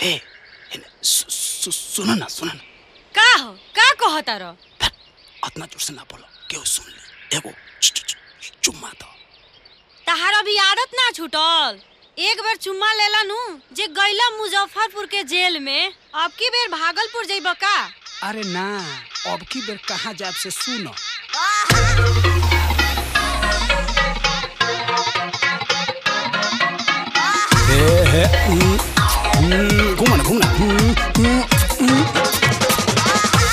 ए हेने, सु- सु- सुनो ना सुनो ना का हो का कहता रह फिर अतना जोर से ना बोलो क्यों सुन ले एगो चु- चु- चु- चुम्मा दो तहार अभी आदत ना छूटल एक बार चुम्मा लेला नु जे गैला मुजफ्फरपुर के जेल में अब की बेर भागलपुर जइब का अरे ना अब की बेर कहाँ जाब से सुनो ए, हे, हम्म, हम्म, घूमना घूमना हम्म, हम्म, हम्म।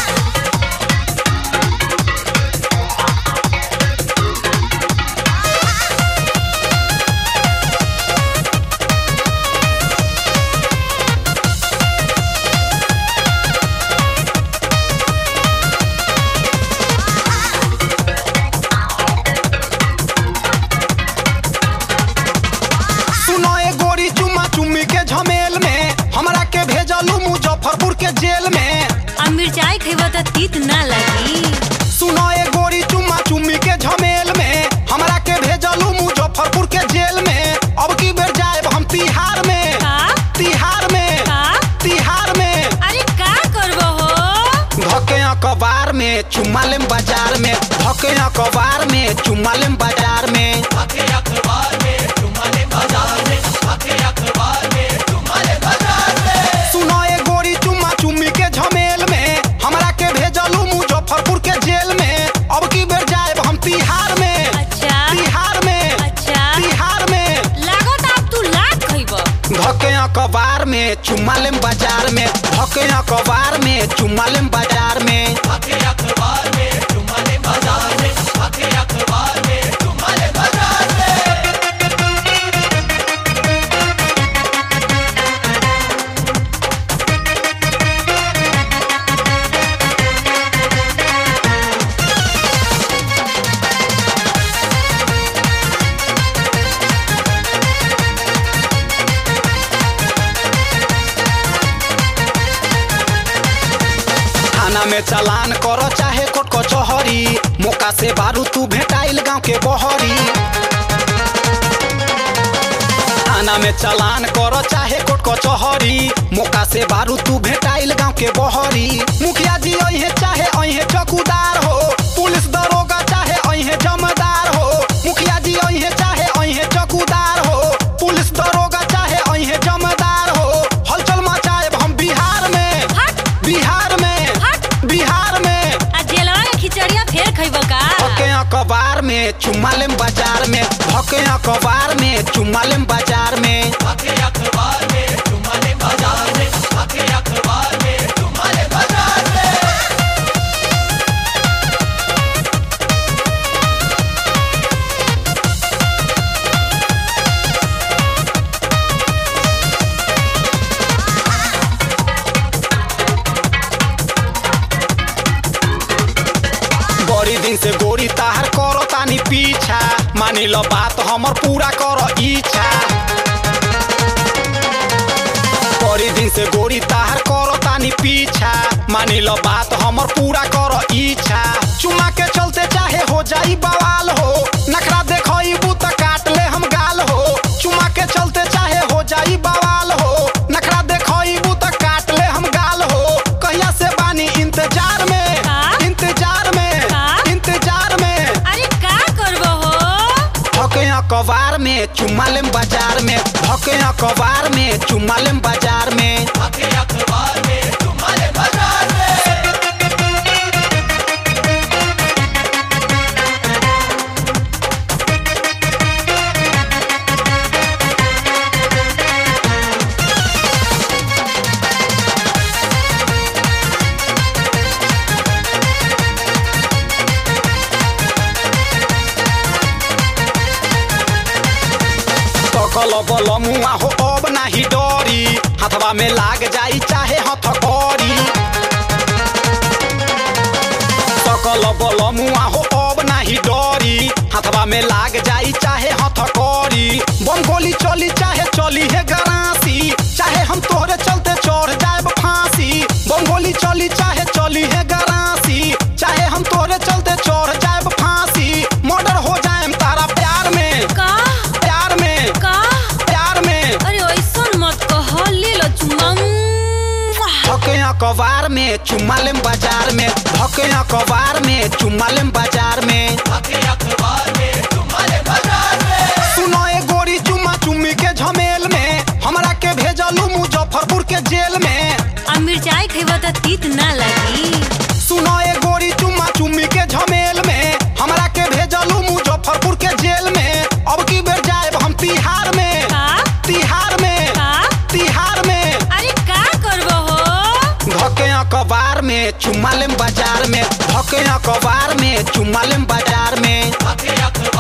सुनो ए गोरी चुम्मा चुम्मी के झमेल में हमरा के भेजलू मुजफ्फरपुर के जेल में अब मिर्चाई खइब त तीत ना लगी सुनो ए गोरी चुम्मा चुम्मी के झमेल में हमरा के भेजलू मुजफ्फरपुर के जेल में अब की बेर जाएब हम तिहार में का तिहार में का तिहार में अरे का करबो हो धके अखबार में चुम्मा लेम बाजार में धके अखबार में चुम्मा लेम बाजार में सुनो ए गोरी चुम्मा चुम्मी के झमेल में हमरा के भेजलू मुजफ्फरपुर के जेल में अब की बेर जाएब हम तिहार में अच्छा तिहार में अच्छा तिहार में लागत अब तू लात खइब धके अखबार में चुम्मा लेम बाजार में धके अखबार में चुम्मा लेम बाजार में थाना में चालान करो चाहे कोर्ट कचहरी मौका से बारू तू भेटाइल गांव के बहरी थाना में चालान करो चाहे कोर्ट कचहरी मौका से बारू तू भेटाइल गांव के बहरी मुखिया जी अहे चाहे अहे चौकीदार हो पुलिस दरोगा चाहे अहे जमदार हो मुखिया जी अहे चाहे अहे चौकीदार हो पुलिस दरोगा चाहे अहे जमदार हो हलचल मचाएब हम बिहार में हट बिहार में हट बिहार में आ जेलवा के खिचड़िया फेर खइब का धके अखबार में चुम्मा लेम बाजार में धके अखबार में चुम्मा लेम बाजार में बड़ी दिन से गोरी ताहर करो तानी पीछा मानी लो बात हमर पूरा करो इच्छा बड़ी दिन से गोरी ताहर करो तानी पीछा मानी लो बात हमर पूरा करो इच्छा चुमा के चलते चाहे हो जाई बवाल हो नखरा देखो त काट ले हम गाल हो चुमा के चलते चाहे हो जाई बवाल हो नखरा देखो त काट ले हम गाल हो कहिया से बानी इंतजार में का? इंतजार में का? इंतजार में अरे का करबो हो धके अखबार में चुम्मा लेम बाजार में धके अखबार में चुम्मा लेम बाजार में सकल बल मुआ हो अब नाही डरी हाथवा में लाग जाई चाहे हथकड़ी सकल बल मुआ हो अब नाही डरी हाथवा में लाग जाई चाहे हथकड़ी बम गोली चली चाहे चली है गरासी चाहे हम तोहरे चलते चढ़ जाए फांसी बम गोली चली चाहे चली है गरासी चाहे हम तोहरे चलते चढ़ जाए फांसी मर्डर हो जाए तारा प्यार में का प्यार में का प्यार में अरे ऐसन मत कह ले लो चुम्मा अखबार में चुम्मा लेम बाजार में धके अखबार में चुम्मा लेम बाजार में सुनो ए गोरी चुम्मा चुम्मी के झमेल में हमरा के भेजलू मुजफ्फरपुर के जेल में अब मिर्चाई खइबा त तीत ना लगी सुनो ए गोरी चुम्मा चुम्मी के झमेल में हमरा के भेजलू मुजफ्फरपुर के जेल में अब की बेर जाएब हम तिहार में का तिहार में का तिहार में अरे का करबो हो धके अखबार में चुम्मा लेम बाजार में धके अखबार में चुम्मा लेम बाजार में